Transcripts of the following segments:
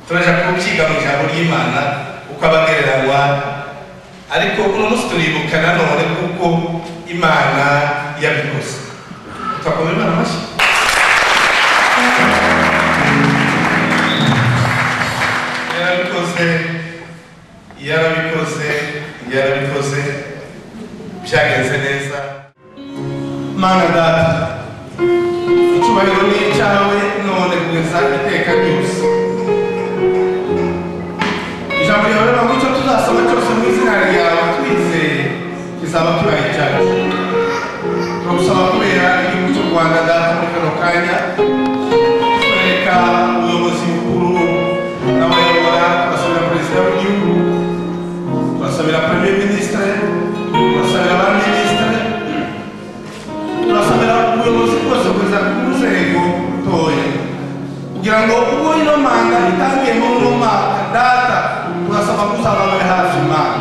ukiga mu ijambo ry'imana uko abagereranywa ariko uno munsi turibuka nanone kuko imana yabikoze tutakoma imana amashyi yarabikoze yarabikoze yarabikoze byagenze neza mana data icyubahiro ni icyawe none kugeza iteka ryose ijambo ryawe ntabwo icyo tuzasoma cyose mu izina ryawe twizeye kizaba kibaye cyacu turagusaba kubera igihugu cy'u rwanda data muri kano kanya twereka ubuyobozi bukuru n'abayobora turasabira perezida w'igihugu turasabira premier ministre turasabira abaminisitire turasabira ubuyobozi bwose kugeza ku nzego ntoya kugira ngo ubwo ino manda itangiyemo uno mwaka data turasaba kuzaba babe hafi imana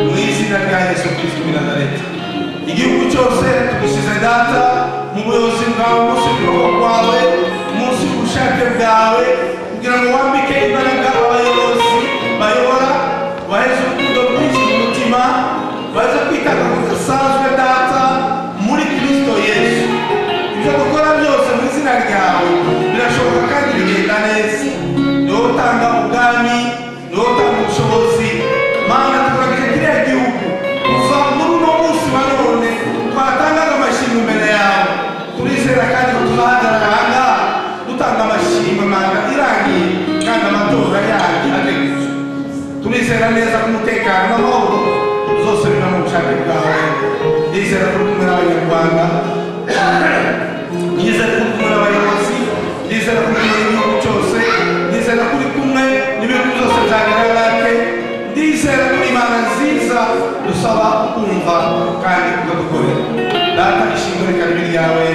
mu izina rya yesu kristo w'i nazareti igihugu cyose tugusize data mu buyobozi bwawe munsi y'ukuboko kwawe munsi y'ubushake bwawe kugira ngo wambike imbaraga abayobozi bayobora baheze urukundo rwinshi mu mutima baze kwitanga ku gasanzwe data muri kristo yesu ibyo dukora byose mu izina ryawe birashoboka kandi bigenda neza niwo utanga ubwami niwo utanga ubushobozi mana tukagirira kiriya gihugu kuva muri uno munsi wa none twatangaga amashimwe imbere yawe turizera kandi ko tuzahagarara ahangaha dutanga amashimwe manda irangiye kandi amatora yanyu ategetswe turizera neza ko umutekano n'amahoro zose biba mu bushake bwawe ndizera ko uri kumwe n'abanyarwanda ndizera ko uri kumwe n'abayobozi ndizera ko uri kumwe n'igihugu cyose ndizera ko uri kumwe n'ibihugu byose bya nyirarake ndizera ko uri imana nziza dusaba kumva kandi ukadukorera data ishimwe reka ribe ryawe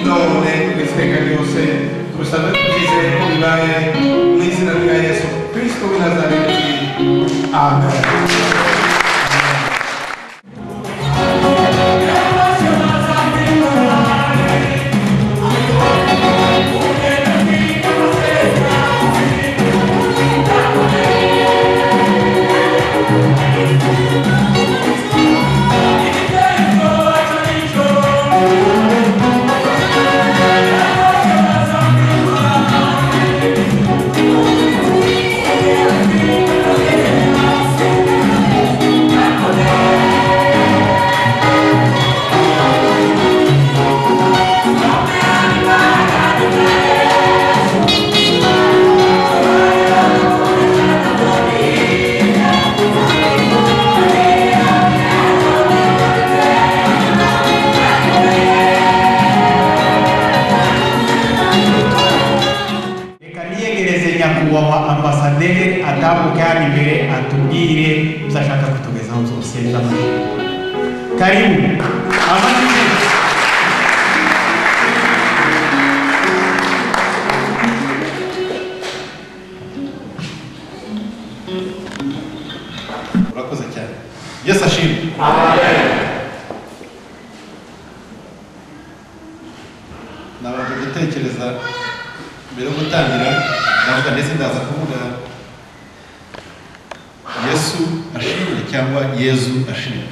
none kugeza iteka ryose tubisabwe tubyizeye ko bibaye mu izina rya yesu kristo w'i nazareti amen reka niyegereze nyakubahwa ambasaderi atambuke hano imbere atubwire ibyo ashaka kutugezaho byose by'amashuri karibu amashuri urakoze cyane yesu ashimwe nabanje gutekereza mbere yo gutangira ndavuga ndetse ndaza kuvuga yesu ashimwe cyangwa yezu ashimwe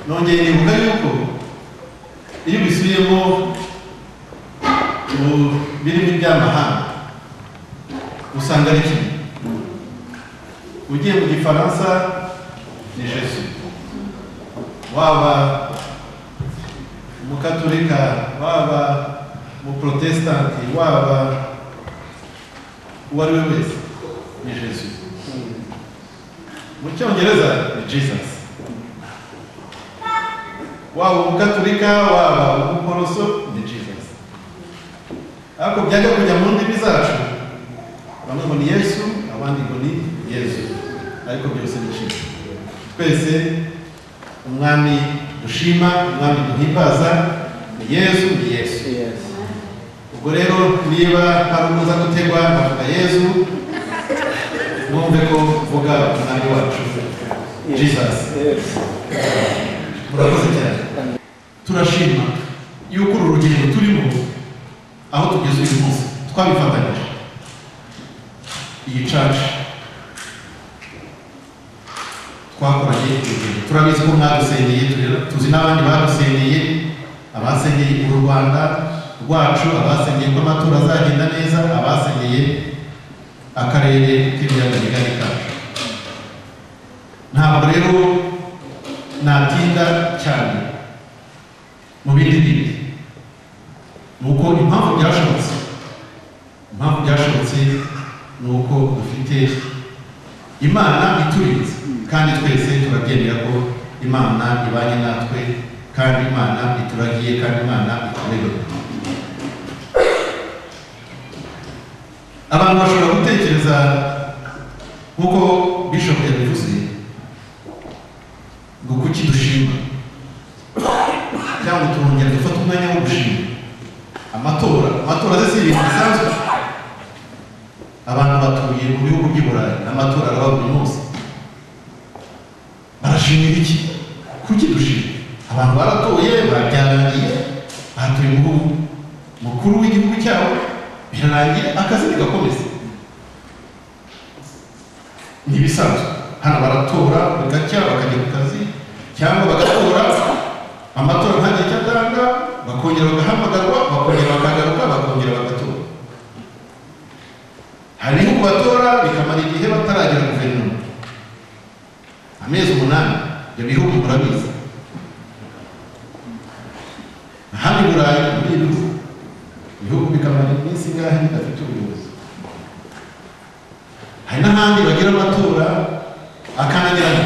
nongeye nibuka yuko iyo ubisubiyemo ubu birimo iby'amahanga usanga ari kimwe ugiye mu gifaransa ni jesu waba umukaturika waba umuprotesitanti waba uwo ari we wese ni jesu mu cyongereza ni jesus waba umukaturika waba umuporoso ni jesus ariko byajya kujya mu ndimi zacu bamwe ngo ni yesu abandi ngo ni yesu ariko byose ni kimwe twese umwami dushima umwami duhimbaza ni yesu ni yesu ubwo rero niba hari umuza gutegwa avuga yesu mwumve ko mvuga umwami wacu jesus murakoze cyane turashima yuko uru rugendo turimo aho tugeze uyu munsi twabifatanyije iyi caca twakoranye ibintu turabizi ko mwadusengeye turi- tuzi n'abandi badusengeye abasengeye uru rwanda rwacu abasengeye ko amatora azagenda neza abasengeye akarere k'ibiyaga bigari kacu ntabwo rero natinda cyane mu bindi bindi ni uko impamvu byashobotse impamvu byashobotse ni uko dufite imana iturinze kandi twese turabyemera ko imana ibanye natwe kandi imana ituragiye kandi imana iturerera abantu bashobora gutekereza nk'uko bishop yabivuze ngo kuki dushima cyangwa turongera dufata umwanya wo gushima amatora amatora ze si ibintu bisanzwe abantu batuye mu bihugu by'i burayi amatora araba buri munsi barashimira iki kuki dushima abantu baratoye babyarangiye bahatuye umuhungu mukuru w'igihugu cyabo birarangiye akazi bigakomeza ni ibisanzwe hano baratora bugacya bakajya ku kazi cyangwa bagatora amatora ntajya icyo atanga bakongera bagahamagarwa bakongera bakagaruka bakongera bagatora hari n'ibihugu batora bikamara igihe bataragera guverinoma amezi umunani ibyo bihugu murabizi ahandi i burayi muri ibi bihugu ibihugu bikamara iminsi ingahe bidafite ubuyobozi hari n'ahandi bagira amatora akanagirana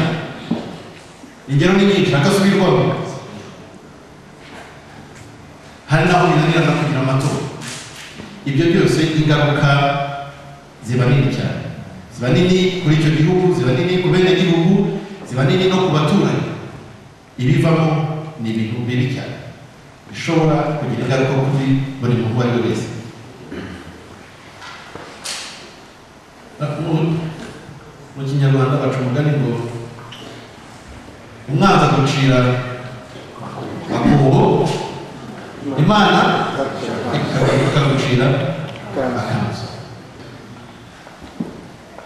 ingero ni nyinshi akasubirwamo hari n'aho binanira no kugira amatora ibyo byose ingaruka ziba nini cyane ziba nini kuri icyo gihugu ziba nini ku bene gihugu ziba nini no ku baturanyi ibivamo ni ibintu bibi cyane bishobora kugira ingaruka kuri buri muntu uwo ari we wese Mu- mu kinyarwanda baca umugani ngo umwanzi agucira akobo imana ikagucira akanzu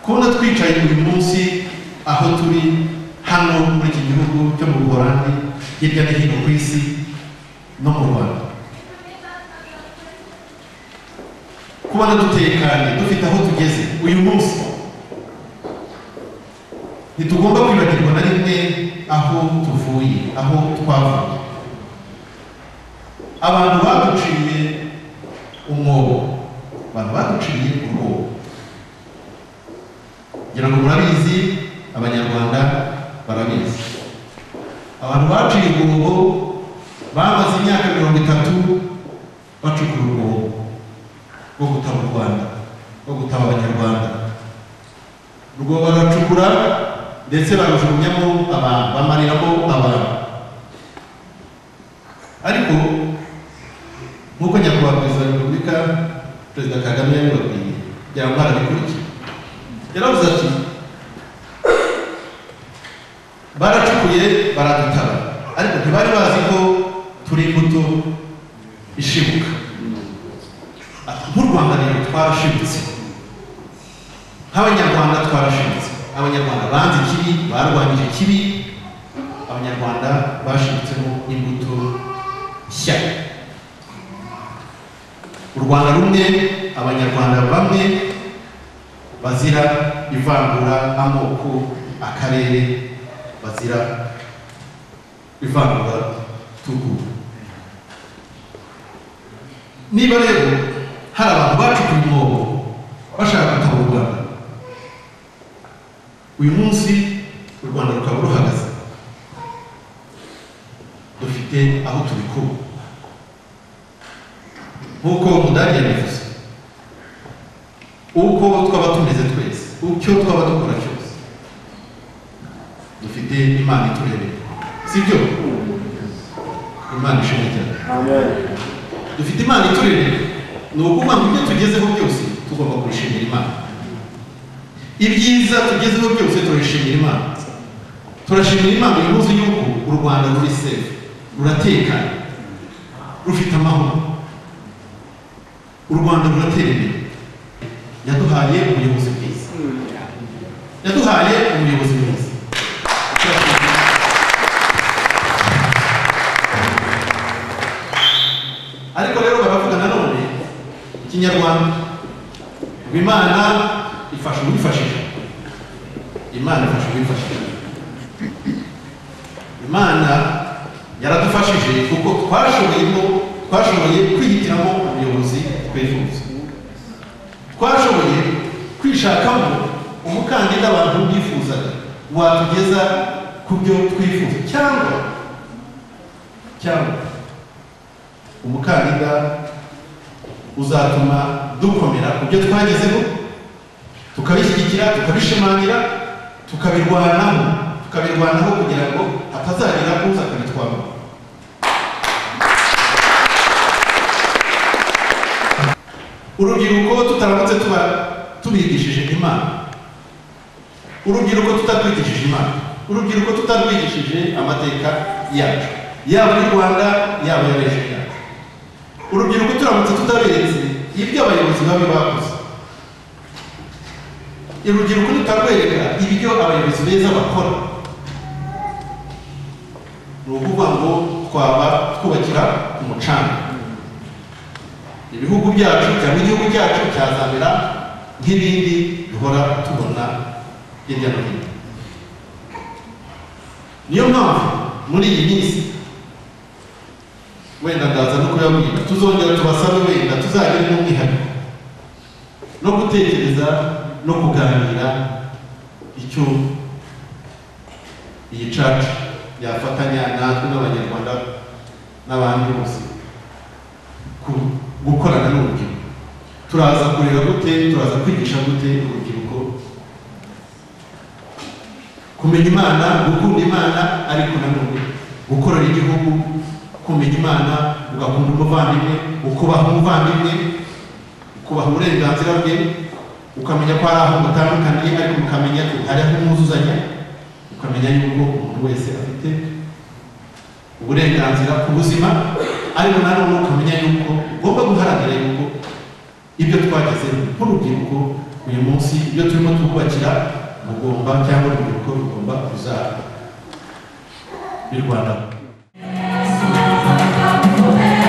kubona twicaye uyu munsi aho turi hano muri iki gihugu cyo mu buholandi hirya no hino ku isi no mu rwanda kubona dutekanye dufite aho tugeze uyu munsi ntitugomba kwibagirwa na rimwe aho tuvuye aho twavuye abantu baduciye umwobo abantu baduciye umwobo ngira ngo murabizi abanyarwanda barabizi abantu baciye umwobo bamaze imyaka mirongo itatu bacukura umwobo rwo gutaba u rwanda rwo gutaba abanyarwanda urwo baracukura ndetse barujugunyamo abantu bamariramo abantu ariko nk'uko nyakubahwa perezida wa repubulika perezida kagame yabibabwiye byaba barabikurikiye yaravuze ati baracukuye baradutaba ariko ntibari bazi ko turi imbuto ishibuka Ati, nk'u rwanda rero twarashibutse nk'abanyarwanda twarashibutse abanyarwanda banze ikibi barwanyije ikibi abanyarwanda bashibutsemo imbuto nshya u rwanda rumwe abanyarwanda bamwe bazira ivangura amoko akarere bazira ivangura tugura niba rero hari abantu bacukuye umwobo bashaka gutaba u rwanda uyu munsi u rwanda rukaba ruhagaze dufite aho tubikura nk'uko umudage yabivuze uko twaba tumeze twese icyo twaba dukora cyose dufite imana iturereye si byo imana ishimwe cyane dufite imana iturereye ni ukuvuga ngo ibyo tugezeho byose tugomba kubishimira imana ibyiza tugezeho byose turabishimira imana turashimira imana uyu munsi y'uko u rwanda ruri sefu ruratekanye rufite amahoro u u rwanda ruratera imbere yaduhaye ubuyobozi bwiza yaduhaye umuyobozi mwiza ariko rero baravuga nanone ikinyarwanda ngo imana ifasha uwifashisha imana ifasha uwifashisha imana yaradufashije kuko twashobojemo twashoboye kwihitiramo ubuyobozi twifuza twashoboye kwishakamo umukandida abantu bifuzaga watugeza ku byo twifuza cyangwa cyangwa umukandida uzatuma dukomera ku byo twagezeho tukabishyigikira tukabishimangira tukabirwanaho tukabirwanaho kugira ngo hatazagira uza akabitwara urubyiruko tutaramutse tuba tubigishije imana urubyiruko tutarwigishije imana urubyiruko tutarwigishije amateka yacu yaba y'u rwanda yaba y'ab'ejo yacu urubyiruko turamutse tutaberetse ibyo abayobozi babi bakoze urubyiruko rutarwereka ibyo abayobozi beza bakora ni ukuvuga ngo twaba twubakira ku mucanga ibihugu byacu cyangwa igihugu cyacu cyazamera nk'ibindi duhora tubona hirya no hino niyo mpamvu muri iyi minsi wenda ndaza no kuyabwira tuzongera tubasabe wenda tuzagire n'umwihariko no gutekereza no kuganira icyo iyi caca yafatanya natwe n'abanyarwanda n'abandi bose ku- gukorana n'urubyiruko turaza kurera gute turaza kwigisha gute urubyiruko kumenya imana gukunda imana ariko nanone gukorera igihugu kumenya imana ugakunda umuvandimwe ukubaha umuvandimwe ukubaha uburenganzira bwe ukamenya ko hari aho mutandukaniye ariko mukamenya ko hari aho mwuzuzanya ukamenya yuko umuntu wese afite uburenganzira ku buzima ariko nanone ukamenya yuko ugomba guharanira yuko ibyo twageze nk'urubyiruko uyu munsi ibyo turimo twubakira mugomba cyangwa urubyiruko rugomba kuzaba birwanaho Thank you.